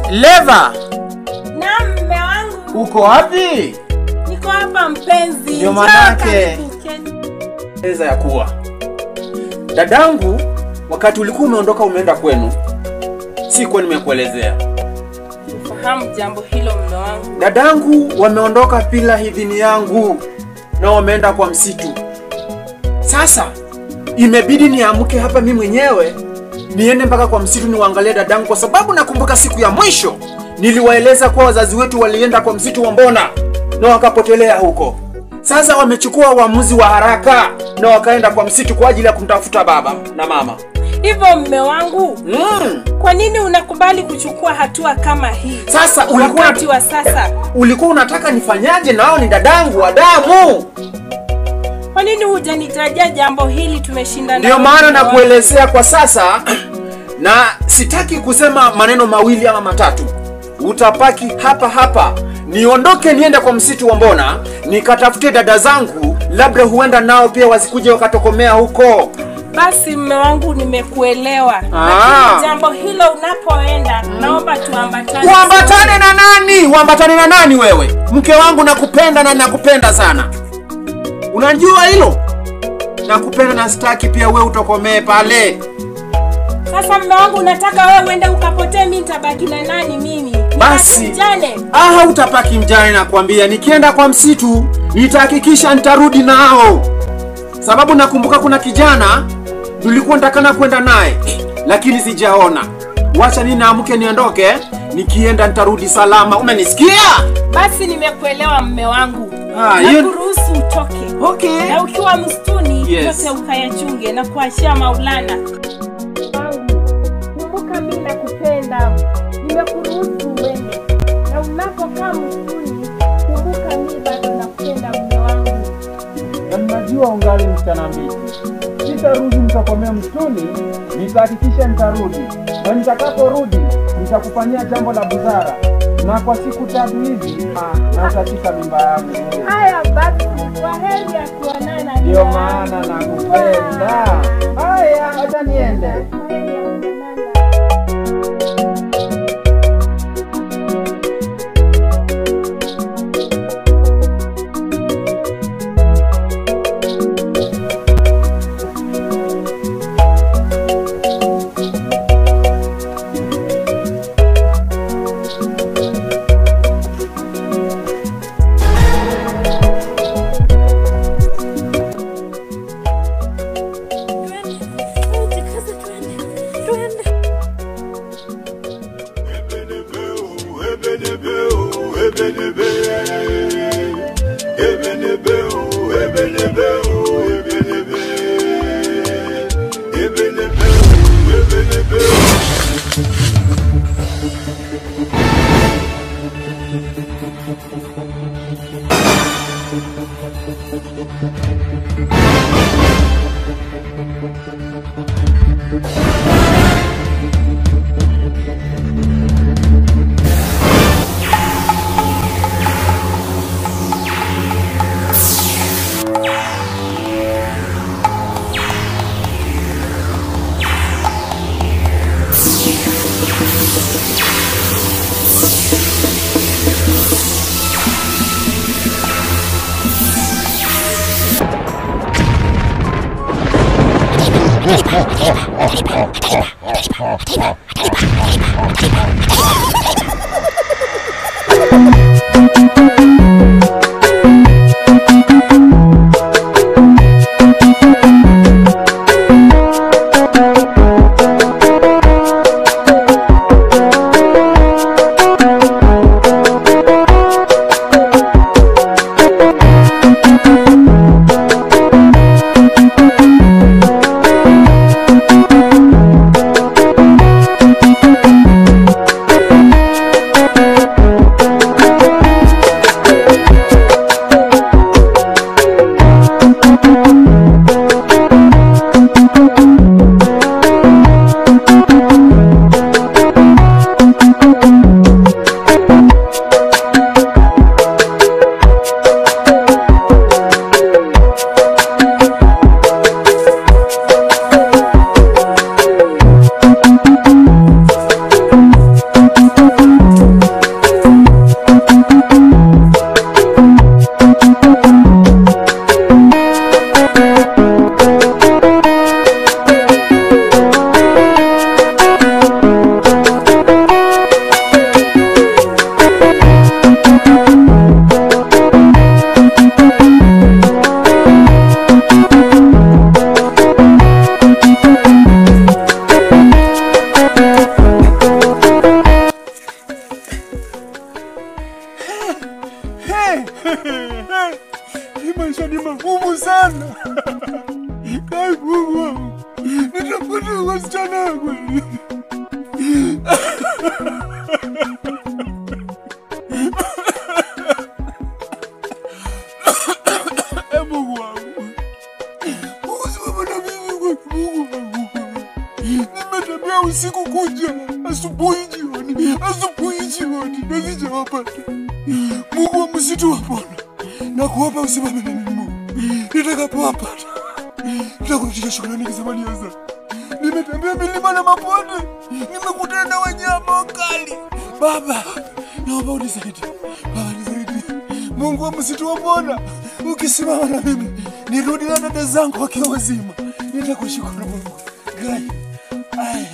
Leva, Na mme wangu, uko wapi? niko hapa mpenzi. Ndio Njoo manake. karibu, keti. Eza ya kuwa dadangu, wakati ulikuwa umeondoka umeenda kwenu, sikuwa nimekuelezea. Ufahamu jambo hilo mme wangu. Dadangu wameondoka bila idhini yangu na wameenda kwa msitu. Sasa imebidi niamke hapa mimi mwenyewe niende mpaka kwa msitu niwaangalie dadangu, kwa sababu nakumbuka siku ya mwisho niliwaeleza kuwa wazazi wetu walienda kwa msitu wa Mbona na wakapotelea huko. Sasa wamechukua uamuzi wa haraka na wakaenda kwa msitu kwa ajili ya kumtafuta baba na mama. Hivyo mme wangu, Mm. kwa nini unakubali kuchukua hatua kama hii Sasa ulikuwa wakati wa sasa? ulikuwa unataka nifanyaje? Nao ni dadangu wa damu. Kwa nini hujanitajia jambo hili? Tumeshindana. Ndio wote, maana mme wangu. nakuelezea kwa sasa, na sitaki kusema maneno mawili ama matatu. Utapaki hapa hapa, niondoke niende kwa msitu wa Mbona nikatafute dada zangu, labda huenda nao pia wasikuje wakatokomea huko. Basi mme wangu, nimekuelewa, Ah. lakini jambo hilo unapoenda, naomba tuambatane. Uambatane na nani? Uambatane na nani wewe? Mke wangu nakupenda na nakupenda sana, unajua hilo. Nakupenda na sitaki pia wewe utokomee pale. Sasa mme wangu, unataka wewe uende ukapotee, mimi nitabaki na nani? Mimi Basi. Nibaki mjane? Ah, utapaki mjane nakwambia. Nikienda kwa msitu nitahakikisha nitarudi nao, sababu nakumbuka kuna kijana tulikuwa nitakana kwenda naye lakini sijaona. Wacha ni naamke niondoke, nikienda nitarudi salama. Umenisikia? Basi nimekuelewa mme wangu, Ah, hiyo- nakuruhusu utoke Okay. na ukiwa msituni Yes. yote ukayachunge na kuachia Maulana. Wangu, kumbuka mimi nakupenda, nimekuruhusu uende, na unapokaa msituni kumbuka mimi bado nakupenda mme wangu. na ninajua ungali msichana mbichi. Sitarudi nitakomea msituni, nitahakikisha nitarudi, na nitakaporudi nitakufanyia jambo la busara, na kwa siku tatu hivi ah, na utashika mimba yangu. Haya basi, kwa heri ya kuonana. Ndio mme maana wangu. nakupenda. Haya, acha niende. Kwa heri ya kuonana. Thank Baba, asubuhi jioni, asubuhi jioni, na sijawapata. Mungu wa msitu wa Bwana, nakuomba usimame na mimi Mungu. Nitakapowapata nitakurudisha shukrani nikisema ni asante. Nimetembea milima na mabonde, nimekutana na wanyama wakali. Baba, naomba unisaidie. Baba, nisaidie. Mungu wa msitu wa Bwana, ukisimama na mimi nirudi na dada zangu wakiwa wazima, nitakushukuru Mungu. Gai. Ai.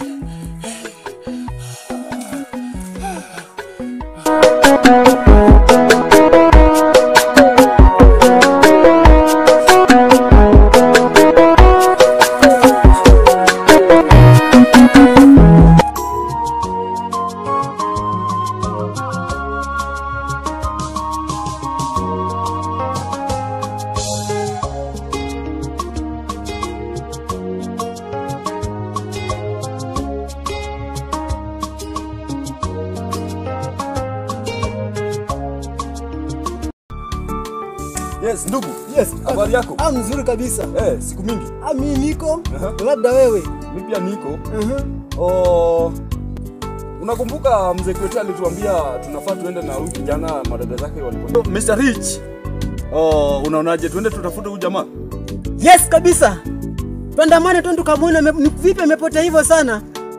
Yes, ndugu. Yes. Habari yako? Ah, mzuri kabisa. Eh, siku mingi. Ah, mimi niko. Aha. Labda wewe. Mimi pia niko. Mhm. Oh, unakumbuka mzee kwetu alituambia tunafaa tuende na huyu kijana madada zake walikuwa. Mr. Rich. Oh, unaonaje tuende tutafute huyu jamaa? Yes kabisa. Tuandamane twende tukamwone ame- ni vipi amepotea hivyo sana.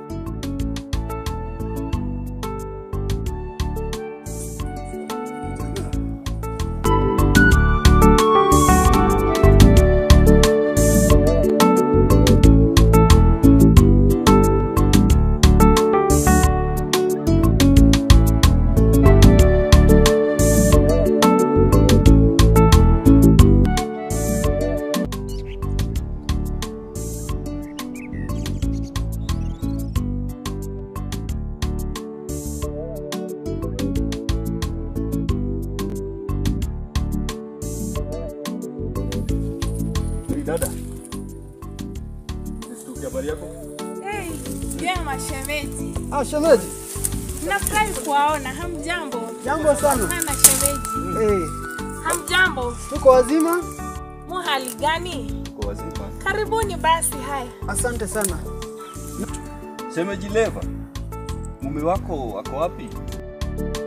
Hey, dada. Nisikie habari yako? Hey, vyema shemeji, Ah, shemeji. nafurahi kuwaona. Hamjambo Jambo sana. sana shemeji, Eh, hamjambo. tuko wazima? Mu hali gani? Kwa wazima. Karibuni basi. Haya, Asante sana. Shemeji Leva. Mume wako ako wapi?